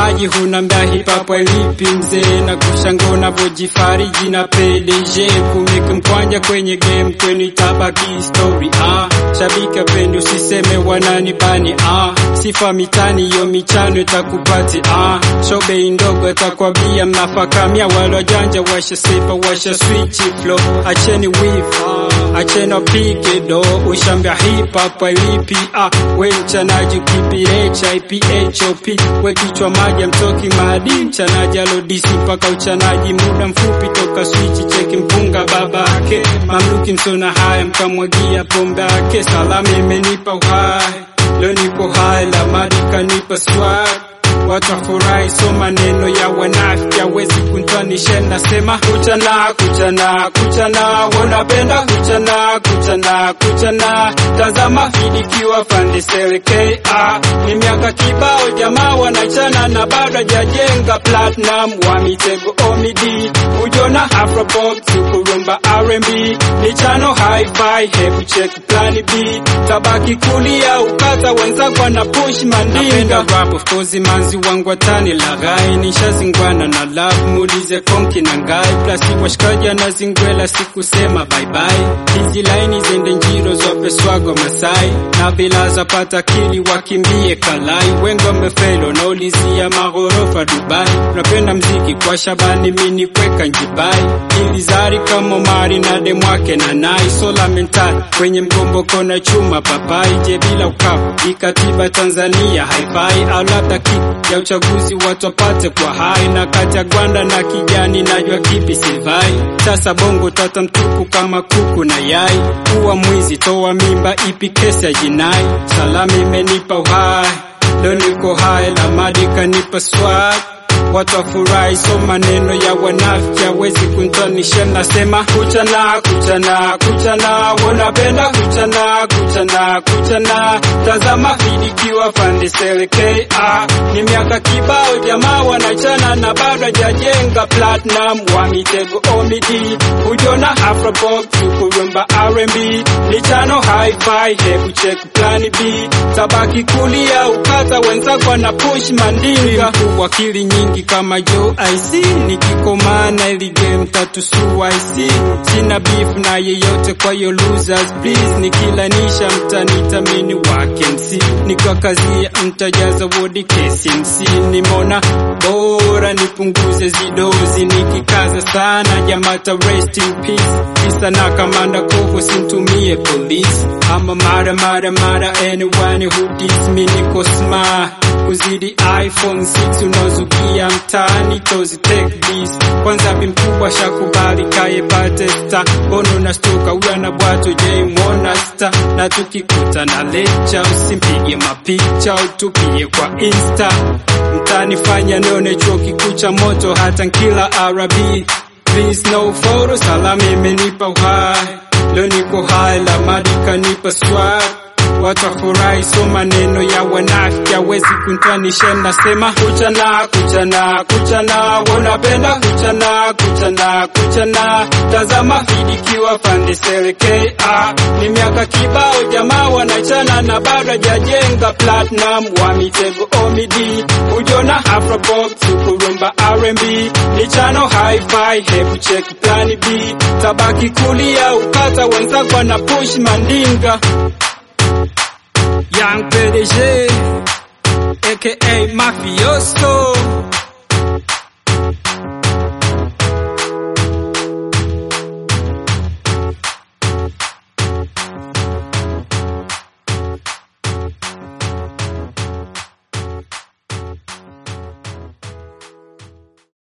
maji hunambia hip hop lipi mzee na kushanga unavyojifariji na PDG kumeke mkwanja kwenye game kwenu itabaki story ah shabiki apendi usiseme wanani bani ah sifa mitani yo michano itakupati ah shobe ndogo atakwambia mnafakamia wale wajanja washa sifa washa switch flow acheni weave acheni wapige do ushambia hip hop lipi ah we mchanaji kipirecha iphop we kichwa maji amtoki maadi mchanaji alodisi mpaka uchanaji muda mfupi toka switch cheki mpunga babake mamluki msona haya mkamwagia pombe yake salama imenipa uhai leo niko hai la madi kanipa swag watu wafurahi, so maneno ya wanafiki hawezi kunitwanisha. Nasema kuchana kuchana kuchana, wanapenda kuchana kuchana kuchana. Tazama fidikiwa fande selekea, ni miaka kibao jamaa wanachana na bado hajajenga platinum wa mitego omidi ujona afropop kurumba R&B michano hi-fi, hebu check plan B tabaki kulia ukata wenzako wana push mandinga rap of course manzi wangu watani laghai nishazingwana na love muulize konki na ngai plasi washikaji anazingwela sikusema bye bye hizi laini zende njiro zope swago masai na bila zapata kili wakimbie kalai wengo mefelo naulizia maghorofa Dubai napenda mziki kwa Shabani mini kweka njibai ilizari kama mari na demwake na nai sola mental kwenye mgomboko na chuma papai je bila ukavu ikatiba Tanzania haifai au labda kick ya uchaguzi watu wapate kwa hai na kati ya gwanda na kijani najua kipi sivai sasa bongo tata mtupu kama kuku na yai kuwa mwizi toa mimba ipi kesi ya jinai salama imenipa uhai leo niko hai la madi kanipa swag watu wafurahi, so maneno ya wanafiki hawezi kunitanisha. Nasema kuchana kuchana kuchana, wanapenda kuchana kuchana kuchana. Tazama fidikiwa fande selekea, ni miaka kibao jamaa wanachana na bado hajajenga platinum wa mitego omidi ujona afropop kurumba R&B michano hi-fi, hebu check plan B tabaki kulia ukata wenzako wana push mandinga wakili nyingi kama Joe IC nikikomana ili game tatu su IC sina beef na yeyote kwa hiyo losers please nikilanisha mtanitamini wake MC nikiwa kazi mtajaza wodi KCMC nimona bora nipunguze zidozi nikikaza sana jamata rest in peace kisa na kamanda koko sintumie police ama mara mara mara anyone who diss me niko smart kuzidi iPhone 6 unazukia mtaani tozi take this kwanza bi mkubwa shakubali kaye batesta bono na stuka huyo na bwato je mwona sta na tukikuta na lecha usimpige mapicha utupie kwa insta mtani fanya nione chuo kikuu cha moto hata nkila arabi please no photo salama imenipa uhai leo niko hai la madi kanipa swag watu wafurahi, so maneno ya wanafiki hawezi kunitanisha. Nasema kuchana kuchana kuchana, wanapenda kuchana kuchana kuchana. Tazama fidikiwa fande selekea, ni miaka kibao jamaa wanachana na bado hajajenga platinum wa mitego omidi ujona afropop kurumba R&B michano hi-fi, hebu check plan B tabaki kulia ukata wenzako na push mandinga Young PDG, aka Mafioso.